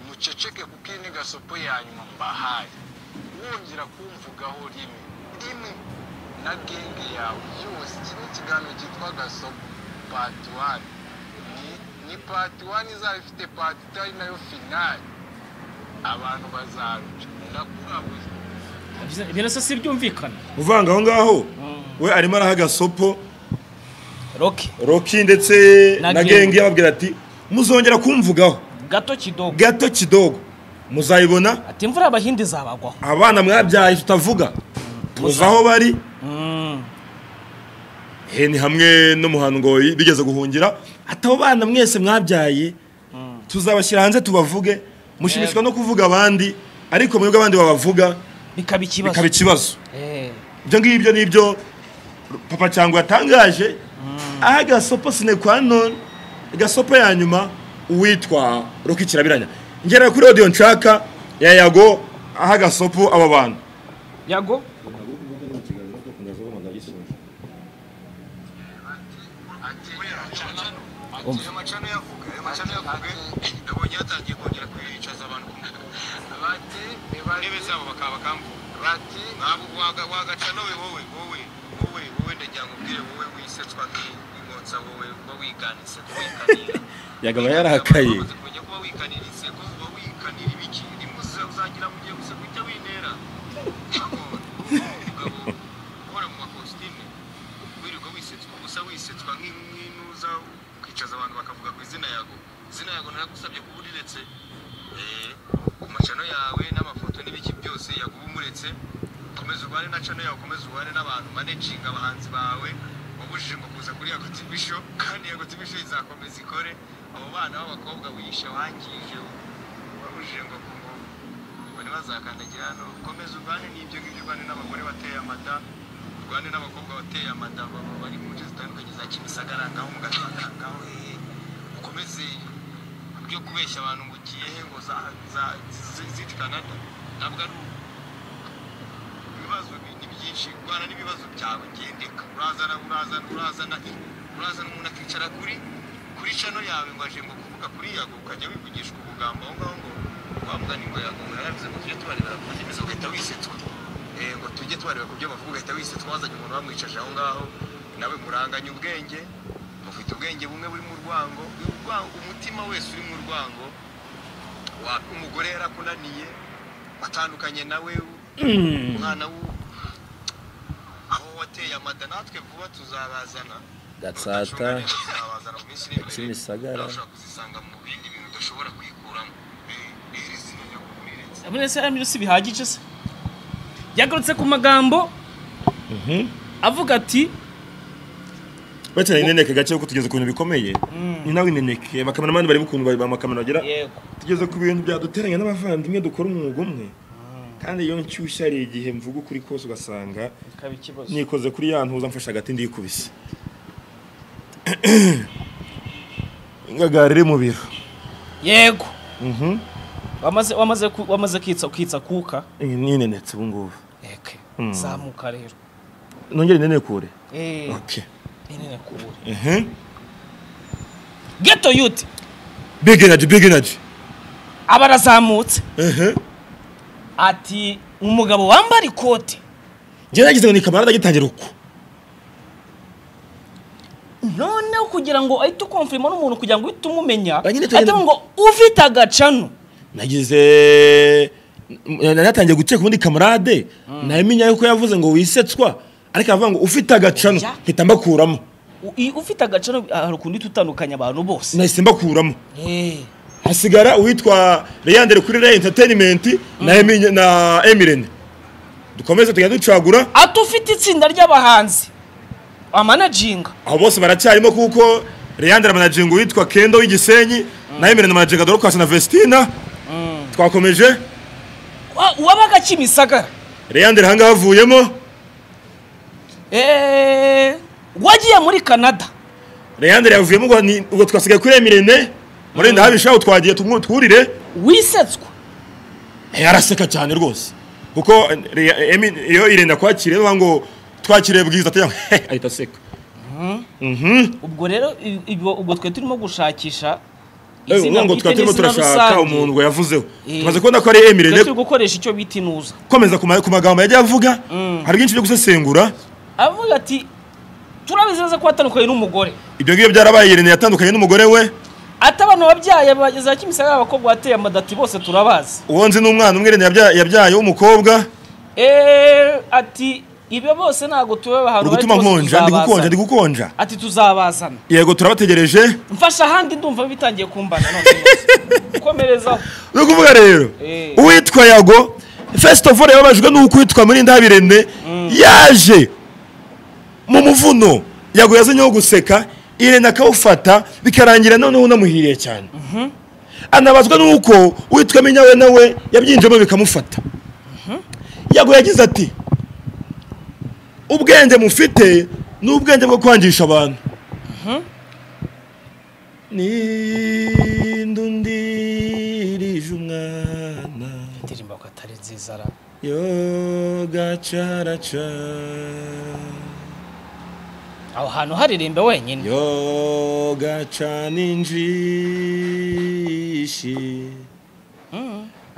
muceceke kuko iyi ni gasopo ya nyuma mbahaye wongera kumvugaho rimwe rimwe na genge yawe yose iki ni ikiganiro cyitwa gasopo pati wani Ni- ni pati wani izaba ifite pati itari nayo finali abantu bazaruca ndakurabuze ibyo nasa si byumvikana uvanga aho ngaho we arimo araha agasopo roke roki ndetse Na na Genge. genge yababwira ati muzongera kumvugaho gato kidogo gato kidogo muzayibona ati imvura y'abahinde zabagwaho abana mwabyaye tutavuga tuzi aho bari he ni hamwe no mu hantu ngo bigeze guhungira ati abo bana mwese mwabyaye tuzabashyira hanze tubavuge mushimishwa no kuvuga abandi ariko mwebwe abandi babavuga bikaba ikibazo bikaba ikibazo Eh, ibyo ngibyo ni ibyo papa cyangwa yatangaje aho agasopo sinekwa none agasopo ya nyuma uwitwa roki kirabiranya ngera kuri odiyo nshaka ya yago aho agasopo aba bantu yago ayo macano yavuga ayo macano yavuga nabonye yatangiye kongera kwicaza abantu ku bati ntebe zabo bakaba bakamvuga bati ntabwo waga- wagacana we wowe wowe wowe wowe ndagira ngo ubwire wowe wisetswa nk'inkonsa wowe kuba wiganitse kuba wikanira yagaba yarakaye Wamaze kumenya kuba wikanira inseko uba wikanira ibiki rimwe uza- uzagira mu gihe gusa guhita wintera umugabo uhora mu makositime wirirwa wisetswa gusa wisetswa nk'intuza ukicaza abantu bakavuga ku izina yago izina yago naragusabye kuba uriretse Eh, ku macano yawe n'amafoto n'ibiki byose yaguba umuretse komeza ubane na cano yawe komeza ubane n'abantu manecinga abahanzi bawe wabujije ngo kuza kuri yago tv show kandi yago tv show izakomeza ikore abo bana b'abakobwa wihishe wangije wabujije ngo ku bari bazakandagira hano komeza urwane n'ibyo ngibyo urwane n'abagore bateye amata urwane n'abakobwa bateye amata baba bari mu nce zitandukanye za kimisagara ngaho mu gatanga ngaho hehe ukomeze byo kubeshya abantu ngo ugiye he ngo za za zi- ziti kanada ntabwo ari ubu ibibazo bi- ni byinshi urwana n'ibibazo byawe gendeka urazana urazana urazana urazana umuntu akicara kuri kuri cano yawe ngo aje ngo kuvuga kuri yago ukajya wivugishwa ubugambo aho ngaho ngo wavuga ni ngo yago yarabize ngo tujye tubareba ku ndimi ugahita wisetswa Eh, ngo tujye tubareba ku byo bavuga ugahita wisetswa wazanye umuntu bamwicaje aho ngaho nawe muranganye ubwenge mufite ubwenge bumwe buri mu rwango urwango- umutima wese uri mu rwango wa- umugore yarakunaniye watandukanye nawe umwana w'u aho wateye amada natwe vuba tuzabazana gatsata tuzabazana mu minsi iri imbere Kimisagara. nawe ushobora kuzisanga mu bindi bintu udashobora kuyikuramo Eh, iri zina ryo kuriretse muri ese ari si bihagije se yagarutse ku magambo avuga ati bakeneye ineneke gake kuko tugeze ku bintu bikomeye ni nawe ineneke abakameramani bari bukuntu bamakamera bagira yego tugeze ku bintu byaduteranya n'abavandimwe dukora umwuga umwe kandi iyo nshyushya hari igihe mvuga ukuri kose ugasanga bikaba ikibazo nikoze kuri ya ntuza mfashe agati ndikubise ingagari iri mu biro yego wamaze wamaze ku- wamaze kwitsa kwitsa kuka Iyi ni inenetse ubu ngubu eke zamuka rero nongere inenekure eh okay nene kubura Mhm. geto yuti big energy big energy abarazamutse Mhm. ati umugabo wambara ikote njye nagize ngo ni kamara ndagitangira uko noneho kugira ngo ahite ukomfirima n'umuntu kugira ngo uhite umumenya Ba nyine tugenda- ahita ngo ufite agacano nagize natangiye gukeka ubundi kamarade namenye yuko yavuze ngo wisetswa ariko aravuga ngo ufite agacano Oya. mpita mbakuramo u- i- ufite agaciro hari ukundi tutandukanya abantu bose nahise mbakuramo Eh, hasigara uwitwa Leandre kuri Ray Entertainment na Emi- na Emirene dukomeze tujya ducagura ati ufite itsinda ry'abahanzi amanajinga abo bose baracyarimo kuko Leandre amanaginga uwitwa Kendo w'igisenyi na Emirene amanaginga Dorcas na Vestina twakomeje Wa- uwabaga kimisagara Leandre hanga havuyemo Eh, wagiye muri canada Leandre yavuyemo ngo ni- ubwo twasigaye kuri Emirene murenda habisha aho twagiye tumwe twurire wisetswe Eh, araseka cyane rwose kuko eh, Re- Emi- iyo irenda kwakira rero ngo twakiriye bwiza atayanga ahita aseka ubwo rero i- ibyo- ubwo twe turimo gushakisha Eh, ubu ngo bwite twari turimo n'izina turashaka rusange. umuntu ngo yavuzeho Eh. tumaze kubona ko ari Twe Emirene turi gukoresha icyo bita inuza komeza ku ma- ku magambo yagiye avuga hari byinshi byo gusesengura avuga ati turabizi neza ko watandukanye n'umugore ibyo ngibyo byarabaye Irene yatandukanye n'umugore we ati abana wabyaye bageza kimisagara abakobwa wateye amadati bose turabazi uwo nzi n'umwana umwe Irene yabya- yabyaye w'umukobwa Eh, ati ibyo bose ntabwo tube ahantu uri bari gutuma twose nkonja ndi gukonja ndi tuzabazana." gukonja ati tuzabazana yego turabategereje mfasha ahandi ndumva bitangiye kumbana none rwose. komerezaho ni ukuvuga rero Eh. uwitwa yago first of all yababajwe n'uko uwitwa muri ndabirene yaje mu muvuno yago yazanyeho guseka irene akawufata bikarangira noneho unamuhiriye cyane anabazwa n'uko uwitwa minyawe nawe yabyinjemo bikamufata yago yagize ati ubwenge mufite ni ubwenge bwo kwangisha abantu nindundirije umwana indirimbo ko atari nziza ra yogacaracara aho hantu haririmbe wenyine yogacana injishi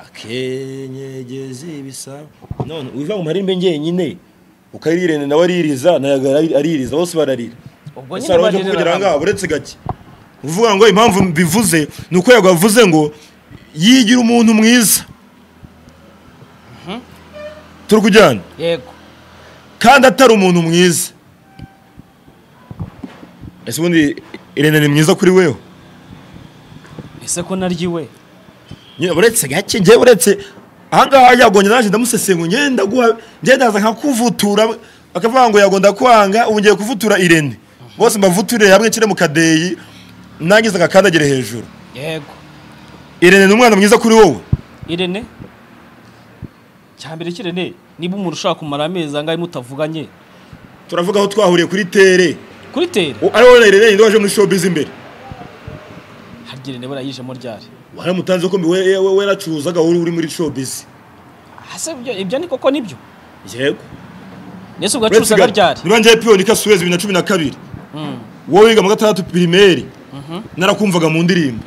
akenyegeza ibisabo none wiva mu marimbe ngenyine ukarirene nawe aririza nayaga aririza bose bararira ubwo gusa hari uburyo kugira ngo uretse gake uvuga ngo impamvu mbivuze ni uko yago yavuze ngo yigira umuntu mwiza turi kujyana yego kandi atari umuntu mwiza ese ubundi irene ni mwiza kuri wewe ese ko naryiwe nyine uretse gake njyewe uretse ahangaha yagonye naje ndamusesengura ngenda ndaguha ngenda ndaza nkakuvutura akavuga ngo yago ndakwanga ubu ngiye kuvutura irene bose mbavuturire hamwe nshyire mu kadeyi nangize agakandagire hejuru yego irene ni umwana mwiza kuri wowe irene cyambere kirene niba umuntu ushaka kumara amezi angahe mutavuganye turavuga aho twahuriye kuri tere kuri tere U- ariwe na irene yindi waje muri showbiz imbere harya irene barayijemo ryari waramutanze ko mbi we- we- we- weracuruzaga wowe uri muri showbiz ese ibyo ibyo ni koko nibyo yego nese ugacuruzaga ryari niba njyewe piyoni kasuwezi bibiri na cumi na kabiri wowe wiga mu gatandatu pirimeri narakumvaga mu ndirimbo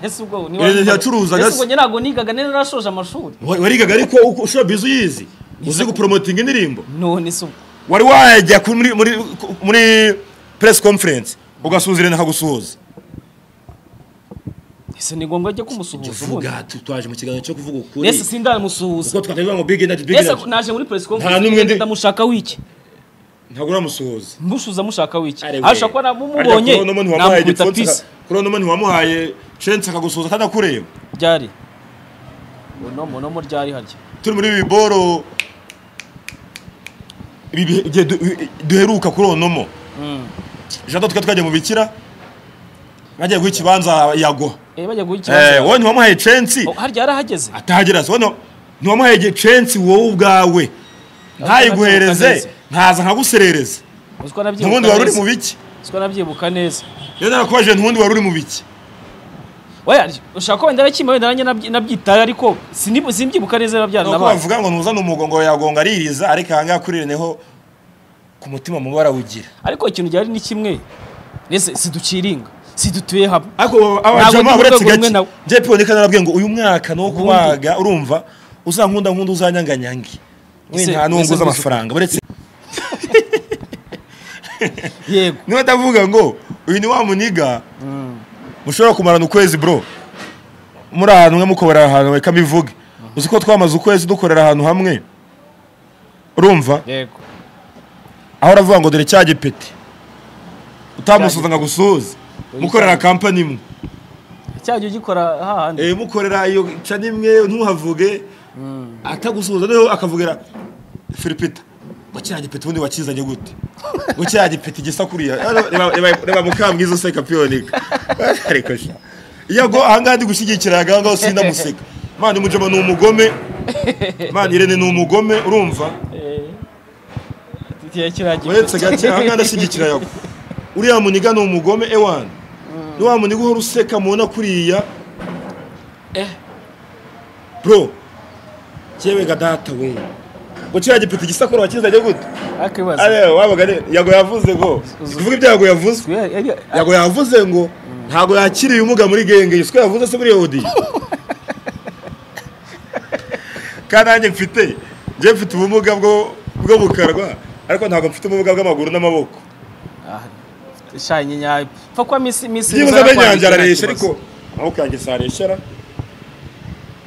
nese ubwo ni Irene ntiyacuruzaga nese ubwo se. njye ntabwo nigaga nari narashoje amashuri Wa- warigaga ariko uko- showbiz uyizi uzi guporomotinga indirimbo none se ubwo wari wajya ku- muri muri ku- muri press conference ugasuhuza irene akagusuhuza ese ni ngombwa ajya kumusuhuza ubundi tuvuga tu- twaje mu kiganiro cyo kuvuga ukuri nese sindamusuhuza kuko twatavuga ngo big energy big nese energy naje muri press Nta n'umwe conference ndi- ndamushaka wiki ntabwo uramusuhuza mbushuza mushaka wiki Ari we. arusha kuba namumubonye Arya Corona ntiwamuhaye namukubita igipfunsi pisi aka- Corona ntiwamuhaye chance akagusuhuza kandi akureba ryari uno munomo ryari harya turi muri biboro ibi bihe- igihe du- i- duheruka kuri onomo Mm. jado twari twagiye mu bikira bagiye guha ikibanza yagwa eh bajya guha Eh, ikibazo wowe ntiwamuhaye chance Oh, harya yarahageze atahagera se wowe ntiwamuhaye igihe chance wowe ubwawe neza. ntayiguhereze ntaza nkaguserereza uzi ko nabyibuka ntubundi wari uri neza mu biki uzi ko nabyibuka neza rero narakubajije ntubundi wari uri mu biki oya ushaka ko wenda nakimba wenda nanjye nabyi- nabyitaye ariko sinibu- simbyibuka neza nabyara nuko n'abantu bavuga ngo ntuzane umugongo yagonga aririza ariko ahangaha kuri reneho ku mutima mubi barawugira ariko ikintu ryari ni kimwe nese siduciringa sidutuye hamwe ariko Ntabwo abajama ndi mu uretse rwego rumwe gake nawe. njye piyoneka narabwiye ngo uyu mwaka ni uwo kubaga urumva uzankunda nkunda uzanyanganyange Ese- wenda nta n'uwo ese nguza ntuzi- amafaranga uretse yego niba ndavuga ngo uyu ni wa muniga mushobora kumarana ukwezi bro muri ahantu hamwe mukorera ahantu reka mbivuge uzi ko twamaze ukwezi dukorera ahantu hamwe urumva yego aho uravuga ngo dore cya gipeti utamusuza ngo agusuhuze mukorera kampani imwe cyajya ugikora hahandi Eh, mukorera iyo cani imwe ntuhavuge atagusuhuza noneho akavugira firipita ngo kiriya gipeti ubundi wakizanye gute ngo kiriya gipeti gisa kuriya Reba- reba- reba mukambwiza useka piyonika ariko sha yago ahangaha ndi gushyigikira ahangaha ngaho sinamuseka mani umujama ni umugome mani irene ni umugome urumva kiriya kiragira uretse gake ahangaha ndashyigikira yago uriya muniga ni umugome ewani ni wa muniga uhora useka mubona kuriya bro cyebega data we ngo kiriya gipeti gisa kuriya wakizanye gute akibaza Areba, wabaga ari- yago yavuze ngo tuvuge ibyo yago yavuze yago yavuze ngo ntago yakiriye umuga muri genge iswe yavuze se muri yodi kandi nanjye mfite njye mfite ubumuga bwo bwo bukarwa ariko ntago mfite ubumuga bw'amaguru n'amaboko shanye nyayo pfa kuba misi misi byibuze iza amenyo yanjye yakwandikira araresha ikibazo. ariko amaboko yanjye sareshera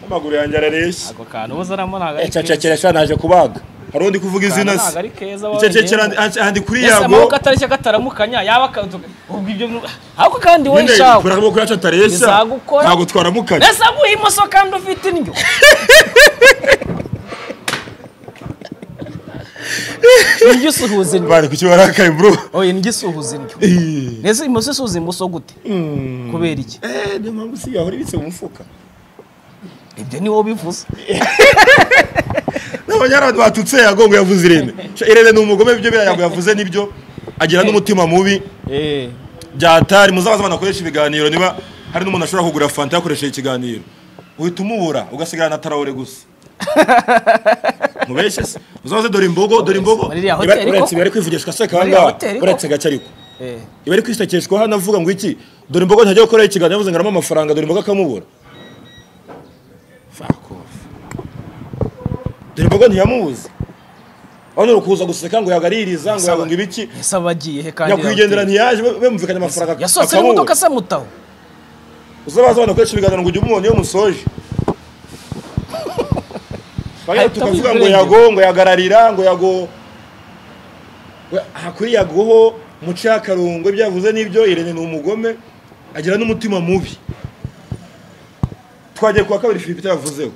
amaguru yanjye arareshya ako kantu uba uzanamo ntabwo ari keza ececekera shana naje kubaga hari undi kuvuga izina se ntabwo ari keza icecekera wongeyemo handi kuri ese yago amaboko atareshya kataramukanya yaba akaduka ubwo ibyo nu- ariko kandi wowe nyine shawe kuri amaboko yacu atareshya Bizagukora. ntago twaramukanye ese aguha imoso kandi ufite indyo indyo isuhuza indyo bari kuki barakaye bro oye indyo isuhuza indyo ese imoso isuhuza imoso gute kubera iki Eh, niyo mpamvu si yahora ibitse mu mufuka ibyo niwo bivuze n'abanyarwanda batutse yagongo yavuze irene Sha, irene ni umugome byo biriya yago yavuze nibyo agira n'umutima mubi eh byatari muzabaze abantu bakoresha ibiganiro niba hari n'umuntu ashobora kugura fanta yakoresheje ikiganiro uhita umubura ugasigara na tarawure gusa mubeshe se muzabaze dore imbogo dore imbogo Muri iriya Iba- hoteli uretse koko? iba ari kwivugishwa se Muri iriya kangaha hoteli koko? uretse gake ariko eh iba ari kwisekeshwa hano avuga ngo iki dore imbogo ntajya gukoraho ikiganiro yavuze ngo aramo amafaranga dore imbogo akamubura Fuck off. dore imbogo ntiyamubuze aho ni ukuza guseka ngo yagaririza ngo yagonga ibiki ese abagiye he kandi nyakwigendera ntiyaje be- bemvikanye amafaranga yasohotse n'imodoka se mutaho uzabaza abana akoresha ibiganiro ngo ujye umubona iyo musoje Twajya Ahita tukavuga ngo wiburengera. yago ngo yagararira ngo yago We- aha kuri yagoho muce y'akarungo ibyo yavuze n'ibyo irene ni umugome agira n'umutima mubi twagiye kuwa kabiri Philippe yavuzeho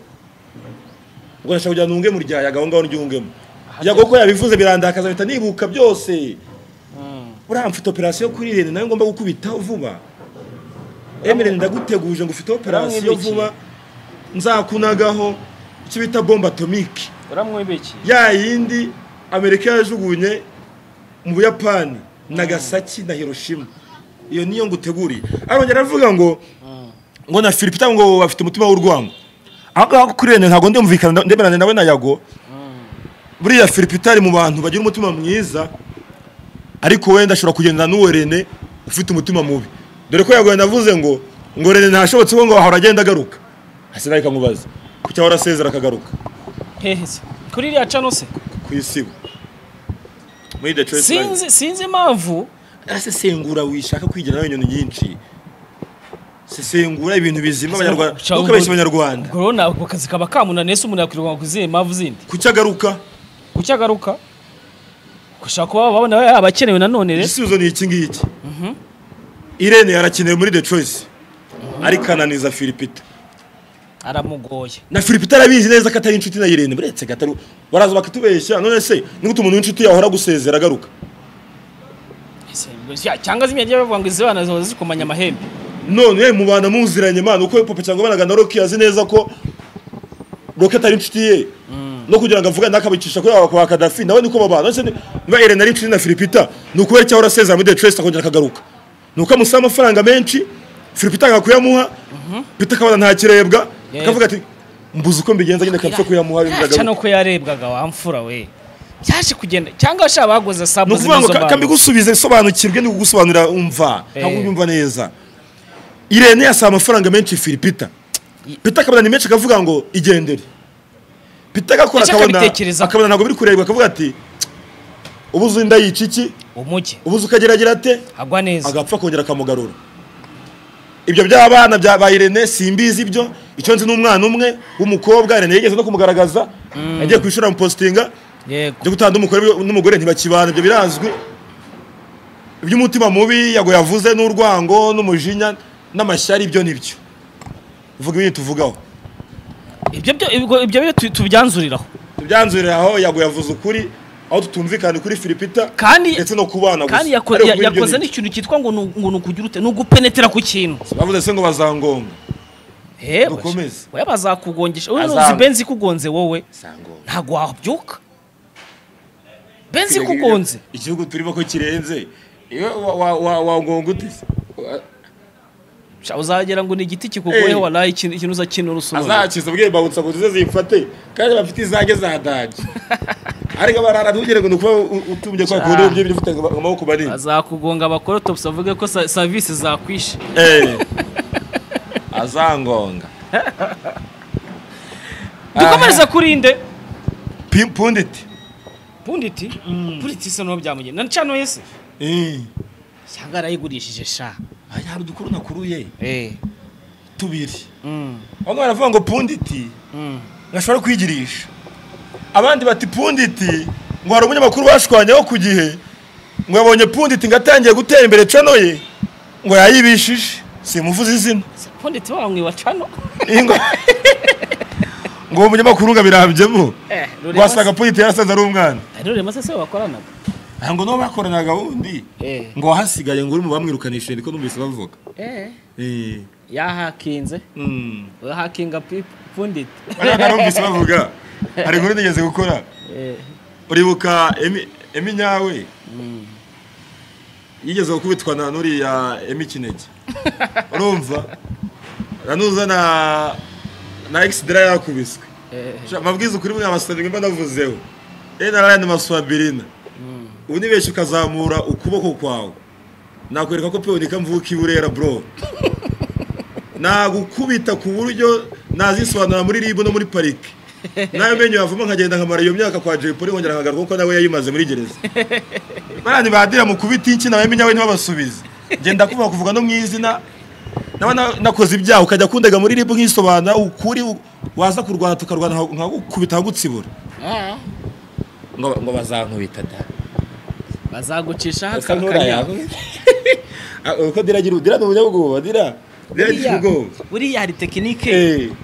ngo ndashaka kugira ntunge mu rya yago aho ngaho ndyungemo yago ko yabivuze birandakaza bita nibuka byose buriya mfite operasiyo kuri irene nawe ngomba gukubitaho vuba emile ndaguteguje ngo ufite operasiyo Uramwibikiye. vuba nzakunagaho icyo bita bomba atomike uramwibikiye ya yindi amerika yajugunye mu buyapani nagasaki na hiroshima iyo niyo nguteguriye arongera aravuga ngo ngo na filipita ngo bafite umutima w'urwango aho ngaho kuri rene ntabwo ndumvikana ndemeranya nawe na yago buriya filipita ari mu bantu bagira umutima mwiza ariko wenda ashobora kugendana n'uwo rene ufite umutima mubi dore ko yagoye navuze ngo ngo rene ntashobotse ngo ahora agenda agaruka hasi nawe ikamubaza kuki ahora asezera akagaruka hehe se kuri iriya cano se ku isibo muri detroit Lions. sinzi sinzi impamvu arasesengura wishaka kwigira nawe inyoni nyinshi sesengura ibintu bizima abanyarwanda Shaka ntukabeshye ngo- abanyarwanda ngo rero ntabwo akazi kaba kamunaniye se umuntu yakwirirwa ku zihe mpamvu zindi kuki agaruka kuki agaruka gushaka kuba babona we yaba akenewe nanone rero igisubizo ni iki ngiki irene yarakenewe muri detroit ariko ananiza filipita aramugoye na filipita arabizi neza ko atari inshuti na irene buretse gatari baraza bakatubeshya none se nigute umuntu w'inshuti yahora agusezera agaruka Ese, ya- cyangwa zimwe yagiye bavuga ngo izi bana ziba zikomanya amahembe none mubana muziranye mana uko papa cyangwa banaga na roki azi neza ko roki atari inshuti ye no kugira ngo avugane n'akabicisha kuri aba kwa kadafi nawe niko babana none se ni- niba irene ari inshuti na filipita ni ukubera cyahora asezera muri detroit akongera akagaruka ni uko amusaba amafaranga menshi filipita anga kuyamuha pita akabona ntakirebwa Yeah. akavuga ati mbuze uko mbigenza nyine kapfa kuyamuha yaca bindagaruka nuko yarebwaga wamfura we byaje kugenda cyangwa ashaka baguze ni sabu ukuvuga ngo z'izo ka- bantu kambigusubize sobanukirwe ni kugusobanurira umva ntabwo Eh. ubyumva neza irene yasaba amafaranga menshi filipita pita akabona ni menshi akavuga ngo igendere pita agakora Ndetse akabona akabitekereza. akabona ntabwo biri kurebwa akavuga ati ubuze inda yica iki umuge ubuze ukageragira ate agwa neza agapfa kongera akamugarura ibyo by'abana bya ba irene simbizi ibyo icyo nzi n'umwana umwe w'umukobwa irene yigeze no kumugaragaza yagiye ku ishuri amupositinga yego byo gutanga umugore n'umugore ntibakibana ibyo birazwi iby'umutima mubi yago yavuze n'urwango n'umujinya n'amashyari ibyo nibyo vuga ibindi tuvugaho ibyo byo ibyo- ibyo byo tu- tubyanzuriraho tubyanzurira aho yago yavuze ukuri aho tutumvikana kuri filipita Kandi- ndetse no kubana gusa kandi yako- Ariko ya- kuri ibyo yakoze nibyo. n'ikintu cyitwa ngo nu- ngo ni ukugira ute ni ugupenetera ku kintu bavuze se ngo bazangonga hewe Dukomeze. we bazakugongesha wowe Azanga. nuzi benzi ikugonze wowe sangonga ntabwo wabyuka benzi ikugonze igihugu turimo ko kirenze iyo wa- wa- wa- wangonga ute se Sha, uzagera ngo ni igiti kikugoyeho Eh. waraye ikintu ikintu uzakinura usunura azakiza ubwiye babutsa ngo tuze zifate kandi bafite izange za daji ariko barara ntugire ngo ni ukuba u- utumbye kwa kundi Ah. ibyo ibyo ufite ngo amaboko manini azakugonga abakora topsi avuge ko sa- serivisi zakwishe Eh. azangonga dukomereza kuri inde Pi- punditi punditi punditi se n'uwo byamugenda na cano yese cyangwa yarayigurishije sha Ay, hari udukuru nakuruye eh tubiri mm. bamwe baravuga ngo punditi mm. gashobora kwigirisha abandi bati punditi ngo hari umunyamakuru bashwanyaho ku gihe ngo yabonye punditi ngo atangiye gutera imbere canoye ngo yayibishije simuvuze izina Se punditi bamwiba cano Ingo- ngo uwo munyamakuru ngo abirambyemo eh wasanga punditi yarasaza ari umwana rero maze se bakoranaga ntabwo nabo bakoranaga wundi eh ngo wahasigaye ngo uri mu bamwirukanishije niko numvise bavuga eh Eh, yahakinze mm. hakinga pipu punditi Ariko narumvise bavuga hari inkuru nigeze gukora eh uribuka Emi- emi nyawe yigeze gukubitwa na nuriya emi kinege urumva nanuza na na egisidira yakubiswe eh Sha, mabwiza ukuri muri amasabiri mba navuzeho e na rayani maswabirina ubu nibeshye ukazamura ukuboko kwawe nakwereka ko peonika mvuka iburera bro nagukubita ku buryo nazisobanura muri ribu no muri parike nayo menyo yavamo nkagenda nkamara iyo myaka kwa jay polly nkongera nkagaruka kuko nawe yayimaze muri gereza barandi badira mukubita iki nawe menyawe ntibabasubize ngenda kumva kuvuga no mu izina nawe na- nakoze ibyaha ukajya kundega muri ribu nk'isobanura ukuri u- waza kurwana tukarwana nka- nkagukubita nkagutsibura ah ngo ngo bazankubita da bazagucisha Asa nk'uraya. Ah, uko dira agira dira ni umunyabwoba dira dira agira ubwoba buriya hari Eh. tekinike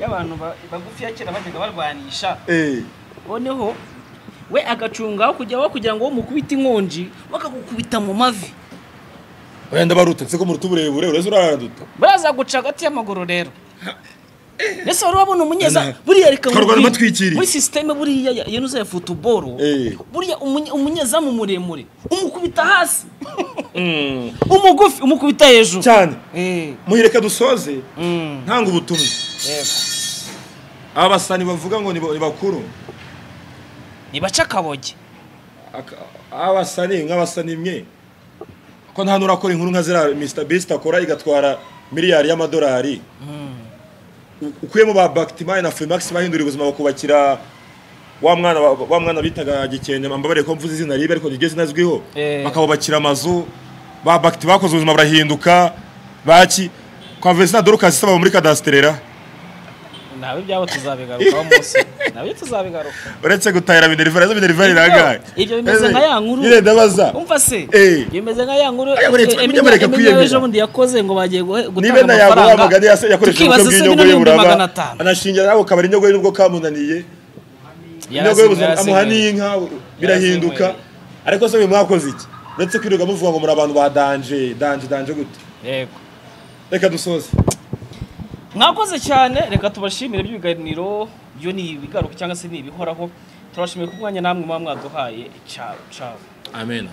y'abantu ba- bagufi ya kera bajyaga barwanisha Eh, noneho we agacungaho kujya aho kugira ngo mukubite inkonji bakagukubita mu mavi wenda barutetse ko muruta uburebure ureze uraraduta barazaguca hagati y'amaguru rero mbese wari wabona umunyeza Nana. buriya reka Twarwana nkubwire, batwikiriye. muri sisiteme buriya ya- ya nuza ya futuboro Eh. buriya umunye- umunyezamu muremure umukubita hasi umugufi umukubita hejuru cyane Eh, muhireka dusoze mm, ntanga ubutumwa yego. aba basani bavuga ngo ni ba- ni bakuru nibace akaboge Aka- aba basani nk'abasani mwe ko nta nurakora inkuru nka ziriya Mr Beast akora igatwara miliyari y'amadolari U- ukuyemo ba Bactimay na Femax bahindura ubuzima bakubakira wa mwana wa- wa mwana bitaga gikende mbabare ko mvuze izina ribe ariko nigeze nazwiho Eh. bakabubakira amazu ba Bacti bakoze ubuzima burahinduka baki kwa Vesna Dorcas saba muri kadasterera ntawe ibyabo tuzabigarukaho munsi nabyo tuzabigaruka uretse gutahira minerivare zo minerivare Ibyo- irangaye ibyo bimeze nka ya nkuru. nyine ndabaza umva se Eh. bimeze nka ya nkuru Aya, buretse, eh, mujye mureka Eminya- Eminya kwiyemera. w'ejobundi yakoze ngo bagiye guhe- niba gutanga na yago wamagane amafaranga yase- yakoresheje tukibaza ubukwe se bw'inyongo bino ye bihumbi magana buraba atanu anashingira nawe ukabara inyongo ye nubwo kamunaniye inyongo Yarasenwe, y'ubuzima yarasenwe. amuha n'inka birahinduka ariko se uyu mwakoze iki uretse kwirirwa muvuga ngo muri abantu ba danje danje danje gute yego reka dusoze mwakoze cyane reka tubashimire by'ibiganiro byo ni ibigaruka cyangwa se ni ibihoraho turabashimiye ku mwanya namwe muba mwaduhaye cyawe cyawe amen